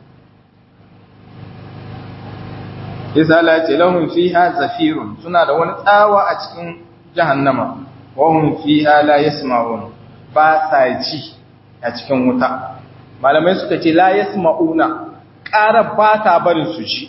yasa Allah ya ce lahum fiha zafirun suna da wani tsawa a cikin jahannama wa hum fiha la yasma'un ba sa ji a cikin wuta malamai suka ce la yasma'una ƙara ba ta barin su ji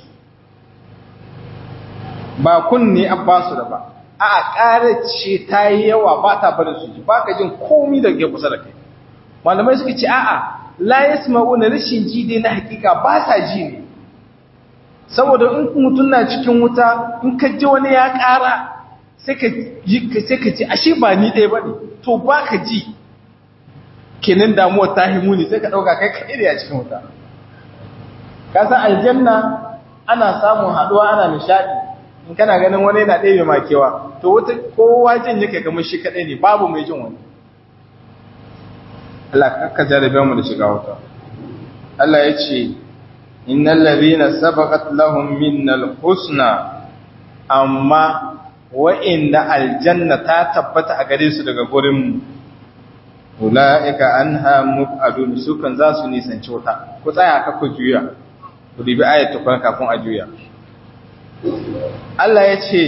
ba kunne abbasu da ba a ƙara ce ta yi yawa ba ta barin su ji ba ka jin komi da ke kusa da kai malamai suka ce a'a la yasma'una rashin ji dai na hakika ba sa ji ne saboda in mutum na cikin wuta in ka ji wani ya ƙara sai ka ji sai ka ce ashe ba ni ɗaya bane to ba ka ji kenan damuwar ta himu ne sai ka ɗauka kai kaɗai ne a cikin wuta ka san aljanna ana samun haɗuwa ana nishaɗi in kana ganin wani yana ɗaya mai kewa to wata kowa jin yake kamar shi kaɗai ne babu mai jin wani Allah ka jarabe mu da shiga wuta Allah ya ce innal ladhina sabaqat lahum minnal husna amma wa'inda aljanna ta tabbata a gare su daga gurin mu ulaika anha mubadun su kan za su nisanci wuta ku tsaya ka ku juya ku dibi ayat ta kafin a juya Allah ya ce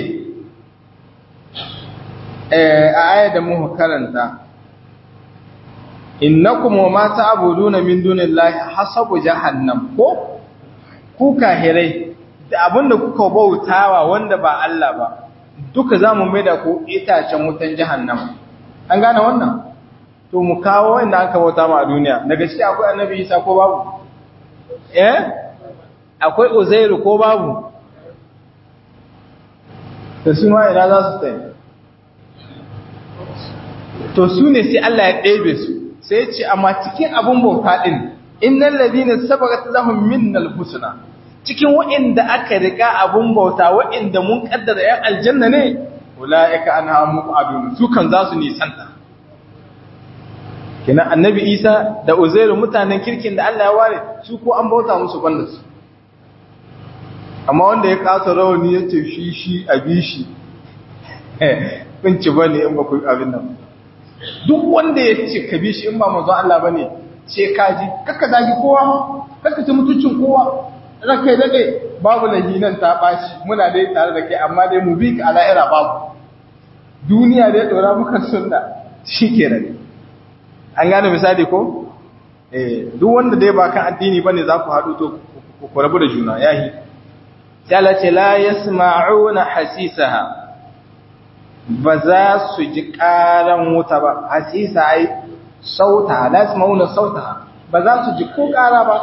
a ayat da muka karanta innakum wa ma ta'buduna min dunillahi hasabu jahannam ko ku kahirai da abinda kuka bautawa wanda ba Allah ba duka zamu maida ku itacen wutan jahannam an gane wannan to mu kawo wanda aka bauta ma a duniya daga shi akwai annabi Isa ko babu eh akwai Uzairu ko babu da su ma ina za su tsaye to su ne sai Allah ya ɗebe su sai ce amma cikin abun bauta din innal ladina sabaqat lahum minnal husna cikin wa'inda aka riga abun bauta wa'inda mun kaddara yan aljanna ne ulaika anha muqadun su kan za su nisanta kina annabi Isa da Uzairu mutanen kirkin da Allah ya ware su ko an bauta musu banda su amma wanda ya kasa rawani ya ce shi shi abi shi kun ci bane in ba ku abin nan duk wanda ya ce ka bi shi in ba manzon Allah bane ce kaji kakka zagi kowa kakka ci mutuncin kowa raka dade babu lahinan ta bashi muna dai tare da kai amma dai mu bi ka ala'ira babu duniya dai dora muka sunna shikenan an gane misali ko eh duk wanda dai ba kan addini bane za ku haɗu to ku rabu da juna yahi sai Allah ce la yasma'una hasisaha ba za su ji ƙaran wuta ba hasisa ai sauta la yasma'una sauta ba za su ji ko ƙara ba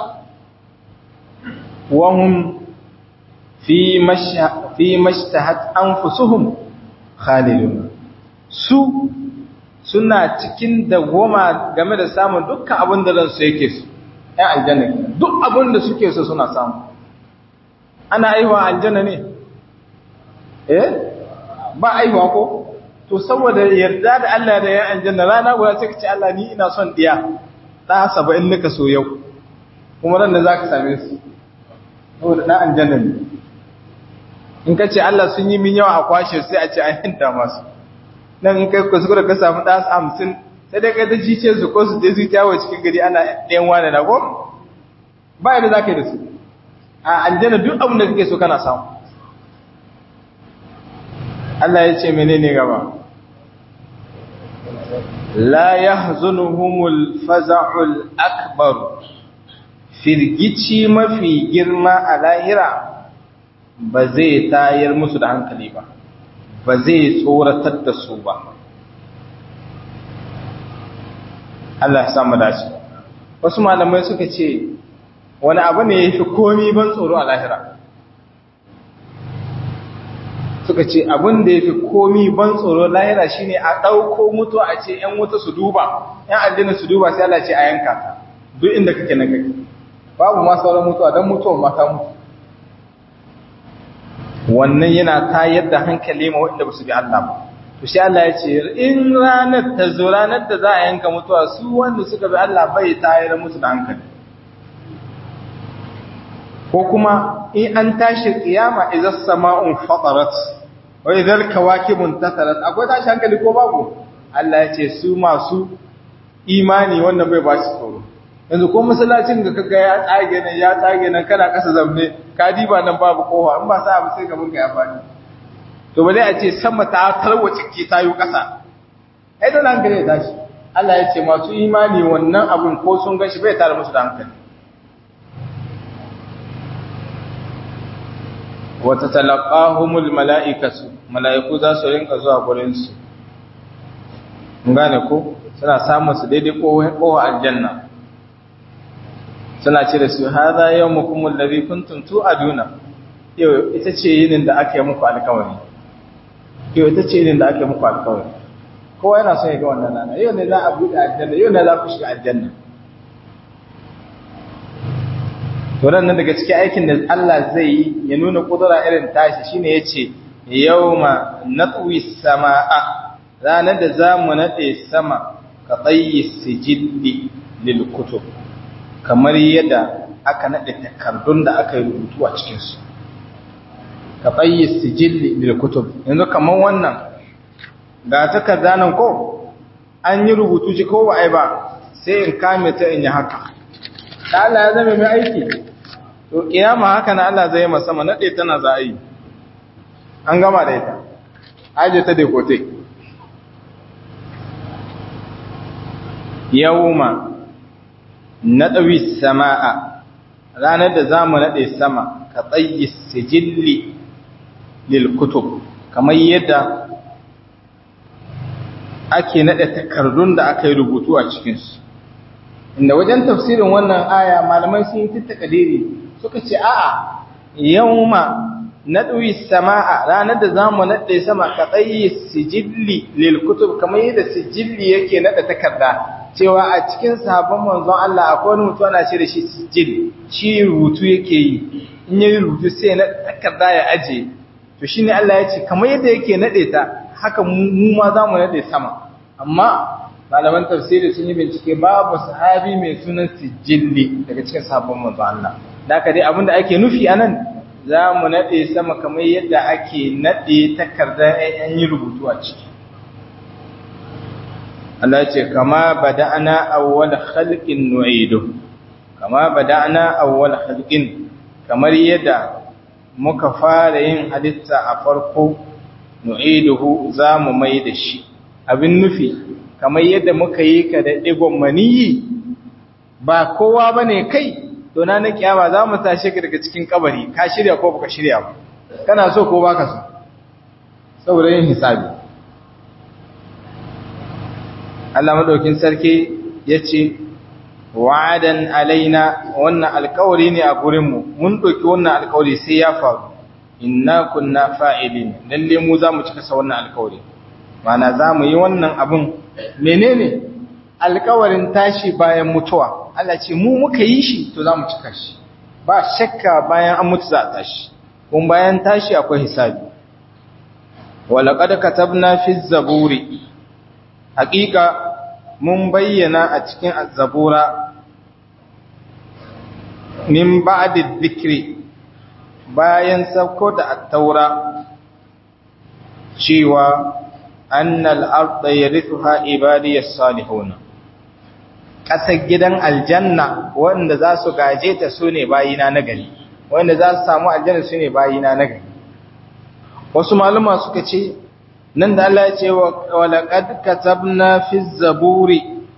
wahum fi mashha fi mashtahat anfusuhum khalidun su suna cikin dagoma game da samun dukkan abin da ransu yake su ɗan aljanna duk abin da suke so suna samu ana aihuwa aljanna ne eh ba aihuwa ko to saboda yarda da Allah da yan aljanna rana guda sai ka ce Allah ni ina son diya da 70 nika so yau kuma ran da zaka same su saboda dan aljanna ne in ka ce Allah sun yi min yawa a kwashe sai a ce an hinta masu nan in kai kuskure ka samu da 50 sai dai kai ta jice su ko su je su tawo cikin gari ana ɗayan wani na ko ba yadda zaka yi da su a aljanna duk abin da kake so kana samu Allah ya ce menene gaba la yahzunuhumul faza'ul akbar firgici mafi girma a lahira ba zai tayar musu da hankali ba ba zai tsoratar da su ba Allah ya samu dace wasu malamai suka ce wani abu ne ya fi komi ban tsoro a lahira suka ce abin da ya fi komi ban tsoro lahira shine a ɗauko mutu a ce ‘yan wuta su duba ‘yan aljanna su duba sai Allah ce a yanka ta duk inda kake na kake babu ma sauran mutuwa don mutuwan mata mutu wannan yana tayar da hankali ma waɗanda ba su bi Allah ba to shi Allah ya ce in ranar ta zo ranar da za a yanka mutuwa su wanda suka bi Allah bai tayar musu da hankali ko kuma in an tashi kiyama idan sama'un fatarat wa idan kawakibun tasarat akwai tashi hankali ko babu Allah ya ce su masu imani wannan bai ba shi tsoro yanzu ko masallacin da kaga ya tsage nan ya tsage nan kana kasa zamne ka diba nan babu kowa in ba sa abu sai gaban ka ya fadi to ba dai a ce sama ta tarwace ke tayo kasa ai don hankali ya tashi Allah ya ce masu imani wannan abun ko sun gashi bai tare musu da hankali wata talaqahumul mala'ikatu mala'iku za su rinka zuwa gurin su gane ko suna samun su daidai kowa aljanna suna ce da su hadha yawmukum alladhi kuntum tu'aduna yau ita ce yinin da aka yi muku alƙawari yau ita ce irin da ake muku alkawari kowa yana son ya ga wannan rana yau ne za a buɗe aljanna yau ne za ku shiga aljanna to nan daga cikin aikin da Allah zai yi ya nuna kudura irin tashi shine yace yawma natwi samaa ranar da zamu nade sama ka tsayi sijilli lil kutub kamar yadda aka nade takardun da aka yi rubutu a cikin su ka tsayi sijilli lil kutub yanzu kamar wannan ga takarda nan ko an yi rubutu ji ko ba ai ba sai in kame ta in yi haka da Allah ya zama mai aiki to kiyama haka na Allah zai masa sama nade tana za a yi an gama da ita aje ta da kote yawma nadawi samaa ranar da zamu nade sama ka tsayi sijilli lil kutub kamar yadda ake nade takardun da aka yi rubutu a cikin su inda wajen tafsirin wannan aya malamai sun yi tattakadiri suka ce a'a yawma nadwi samaa ranar da zamu nade sama ka tsayi sijilli lil kutub kamar yadda sijilli yake nada takarda cewa a cikin sahabban manzon Allah akwai wani mutum ana shi da shi sijil shi rubutu yake yi in yayi rubutu sai na takarda ya aje to shine Allah ya ce kamar yadda yake nade ta haka mu ma zamu nade sama amma malaman tafsiri sun yi bincike babu sahabi mai sunan sijilli daga cikin sahabban manzon Allah da haka dai abinda ake nufi anan za mu nade sama kamar yadda ake nade takarda an yi rubutu a ciki Allah ce kama bada'ana awwal khalqin nu'idu kama bada'ana awwal khalqin kamar yadda muka fara yin halitta a farko nu'iduhu zamu mai da shi abin nufi kamar yadda muka yi ka da digon maniyi ba kowa bane kai to na na kiyama zamu tashi ka daga cikin kabari ka shirya ko baka shirya ba kana so ko baka so saboda yin hisabi Allah madaukin sarki ya ce wa'adan alaina wannan alkawari ne a gurinmu mun ɗauki wannan alkawari sai ya faru inna kunna fa'ilin lalle mu za mu cika sa wannan alkawari mana za mu yi wannan abin menene alkawarin tashi bayan mutuwa Allah ce mu muka yi shi to za mu cika shi ba shakka bayan an mutu za a tashi kun bayan tashi akwai hisabi walaƙad katabna fi zaburi haƙiƙa mun bayyana a cikin zabura min ba'di dhikri bayan sauko da at-taura cewa annal arda yarithuha ibadiyas salihun kasar gidan aljanna wanda za su gaje ta sune bayina nagari wanda za su samu aljanna sune bayina nagari wasu maluma suka ce nan da Allah ya ce wa laqad katabna fi zaburi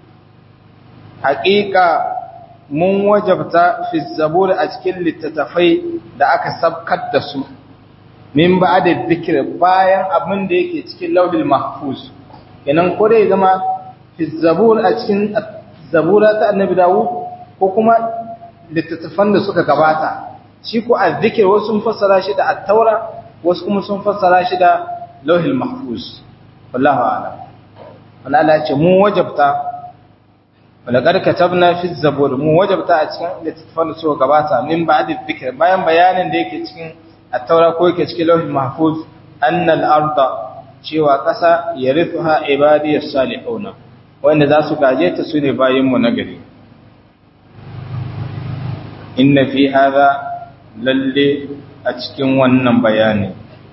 haqiqa mun wajabta fi zaburi a cikin littattafai da aka sabkar da su min ba'da dhikr bayan abin da yake cikin lauhil mahfuz kenan ko dai zama fi zabur a cikin zabura ta annabi Dawud ko kuma littattafan da suka gabata shi ko azzikir wasu sun fassara shi da at-taura wasu kuma sun fassara shi da lauhil mahfuz wallahu a'lam wannan Allah ya ce mu wajabta walaqad katabna fi zabur mu wajabta a cikin littafin da suka gabata min ba'd dhikr bayan bayanin da yake cikin at-taura ko yake cikin lauhil mahfuz anna al-arda cewa kasa yarithuha ibadiyas salihuna wanda za su gaje ta sune bayin mu nagari inna fi hadha lalle a cikin wannan bayani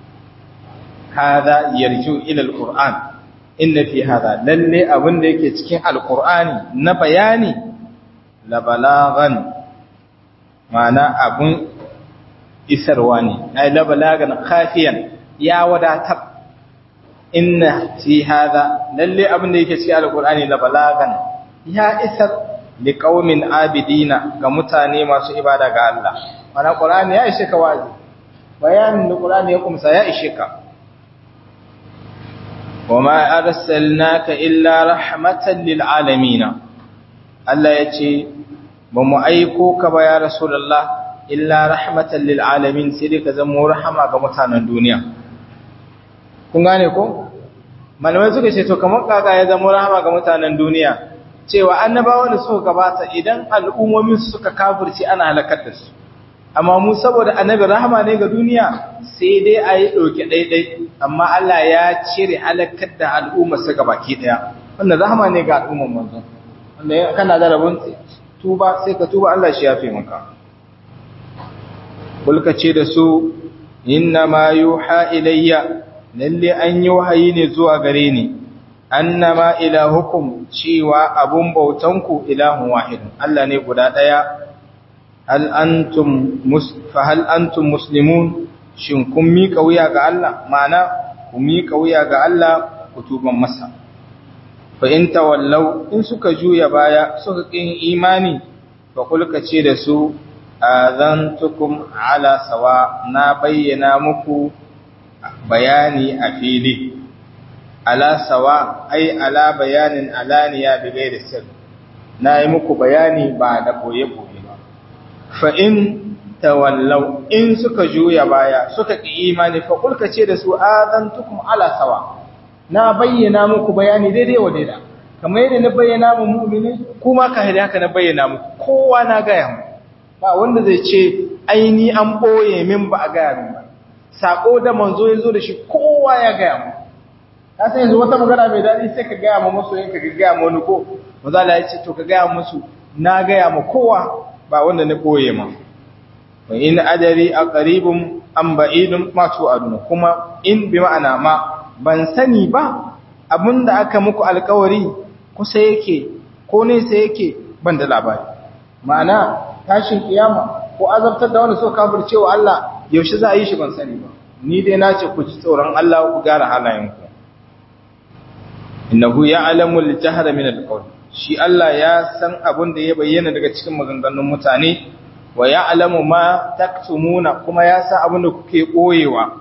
hada yarju ila alquran inna fi hada lalle abin da yake cikin alqurani na bayani la balagan mana abun isarwa ne ai la balagan khafiyan ya wadatar inna fi hada lalle abin da yake cikin alqurani la balagan ya isar liqaumin abidina ga mutane masu ibada ga Allah mana qur'ani ya ishe ka wazi bayanin da qur'ani ya kumsa ya ishe ka وما أرسلناك إلا رحمة للعالمين الله يتي بمؤيكوك يا رسول الله إلا رحمة للعالمين سيدك زمو رحمة كمتانا الدنيا kun gane ko malamai suka ce to kamar kaka ya zama rahama ga mutanen duniya cewa annabawa da suka gabata idan al'ummomin suka kafirci ana halakar da su amma mu saboda annabi rahama ne ga duniya sai dai a yi ɗauke ɗaiɗai amma Allah ya cire halakar da al'umma su baki ɗaya wannan rahama ne ga al'umman manzon wanda kana da rabon tuba sai ka tuba Allah shi ya fi maka bulka ce da su inna ma yuha ilayya lalle an yi wahayi ne zuwa gare ni annama ilahukum cewa abun bautanku ilahun wahidun Allah ne guda daya hal antum mus fa hal antum muslimun shin kun miƙa wuya ga Allah ma'ana ku miƙa wuya ga Allah ku tuban masa fa in tawallau in suka juya baya suka kin imani fa kulka ce da su azantukum ala sawa na bayyana muku bayani a fili ala sawa ai ala bayanin alaniya bi ghairi sir na yi muku bayani ba da boye boye ba fa in tawallau in suka juya baya suka ki imani fa kulka ce da su azantukum ala sawa na bayyana muku bayani daidai wa daida kamar yadda na bayyana mu mu'mini kuma ka hada haka na bayyana muku kowa na gaya mu ba wanda zai ce aini an boye min ba a gaya min ba sako da manzo ya zo da shi kowa ya gaya mu ka san yanzu wata magana mai daɗi sai ka gaya ma masoyin ka gaya ma wani ko maza Allah ya ce to ka gaya musu na gaya ma kowa ba wanda na boye ma wa in adari aqribum am ba'idum ma tu'aduna kuma in bi ma'ana ma ban sani ba abinda aka muku alkawari kusa yake ko nesa yake ban da labari ma'ana tashin kiyama ko azabtar da wanda suka kafirce wa Allah yaushe za a yi shi ban sani ba ni dai na ce ku ci tsoron Allah ku gyara halayenku innahu ya'lamu al-jahra min al-qawl shi Allah ya san abin da ya bayyana daga cikin maganganun mutane wa ya'lamu ma taktumuna kuma ya san abin da kuke koyewa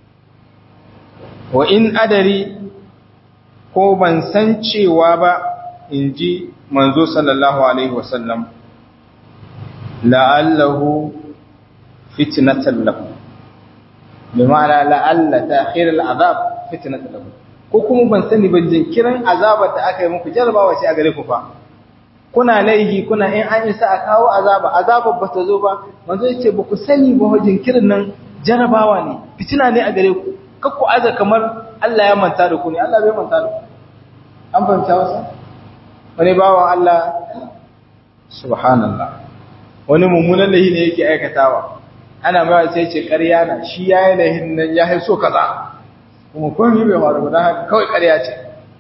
wa in adari ko ban san cewa ba in ji manzo sallallahu alaihi wasallam la'allahu fitnatan lakum bi ma'ana la'alla ta'khir al'azab fitnatan lakum ko kuma ban sani ban jinkirin azabar da aka yi muku jarabawa ce a gare ku fa kuna laihi kuna in an isa a kawo azaba azabar ba ta zo ba manzo ya ce ba ku sani ba jinkirin nan jarabawa ne fitina ne a gare ku kakku aza kamar Allah ya manta da ku ne Allah bai manta da ku an fahimta wasa wani bawan Allah subhanallah wani mummunan lahi ne yake aikatawa ana mai sai ce ƙarya na shi ya yi lahin nan ya haiso kaza kuma komai bai faru ba haka kawai ƙarya ce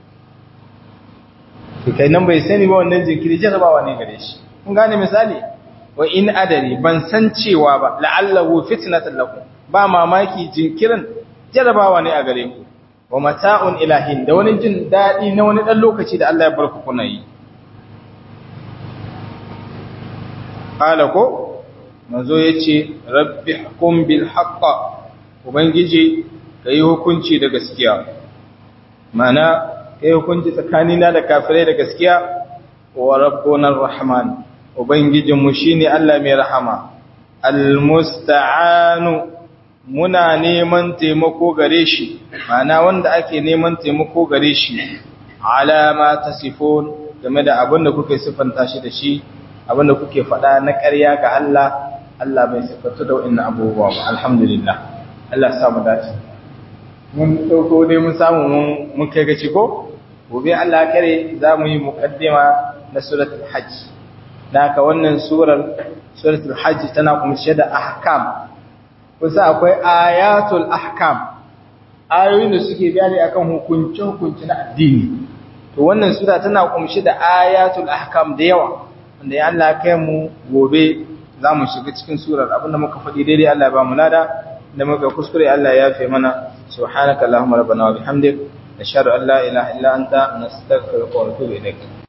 to kai nan bai sani ba wannan jinkiri jarabawa ne gare shi kun gane misali wa in adari ban san cewa ba la'allahu fitnatan lakum ba mamaki jinkirin jarabawa ne a gare ku wa mata'un ilahin da wani jin daɗi na wani ɗan lokaci da Allah ya bar ku kuna yi qala ko manzo yace rabbi hukum bil haqq ubangiji kai hukunci da gaskiya mana kai hukunci tsakanina da kafirai da gaskiya wa rabbuna arrahman ubangijinmu shine Allah mai rahama almusta'anu muna neman taimako gare shi mana wanda ake neman taimako gare shi alama tasifun game da abin da kuke siffanta shi da shi abin da kuke faɗa na ƙarya ga Allah Allah bai siffatu da wa'annan abubuwa ba alhamdulillah Allah ya mu dace mun dauko dai mun samu mun mun kai gaci ko gobe Allah kare za mu yi muqaddima na suratul hajj da haka wannan surar suratul hajj tana kumshe da ahkam kusa akwai ayatul ahkam ayoyin da suke bayani akan hukunce hukunci na addini to wannan sura tana kumshe da ayatul ahkam da yawa wanda ya Allah kai mu gobe za mu shiga cikin surar abinda muka faɗi daidai Allah ya ba mu lada da muka kuskure Allah ya yafe mana subhanaka allahumma rabbana wa bihamdik nashhadu an la ilaha illa anta nastaghfiruka wa natubu ilaik